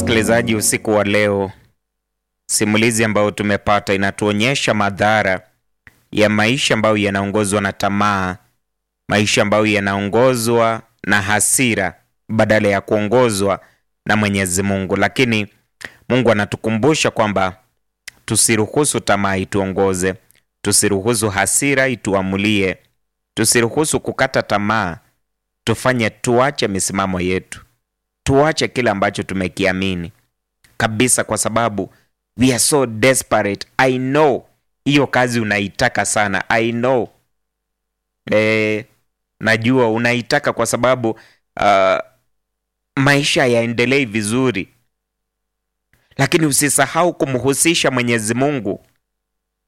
Msikilizaji, usiku wa leo, simulizi ambayo tumepata inatuonyesha madhara ya maisha ambayo yanaongozwa na tamaa, maisha ambayo yanaongozwa na hasira badala ya kuongozwa na Mwenyezi Mungu. Lakini Mungu anatukumbusha kwamba tusiruhusu tamaa ituongoze, tusiruhusu hasira ituamulie, tusiruhusu kukata tamaa, tufanye tuache misimamo yetu, tuache kile ambacho tumekiamini kabisa, kwa sababu we are so desperate. I know hiyo kazi unaitaka sana, I know e, najua unaitaka kwa sababu uh, maisha yaendelei vizuri, lakini usisahau kumhusisha Mwenyezi Mungu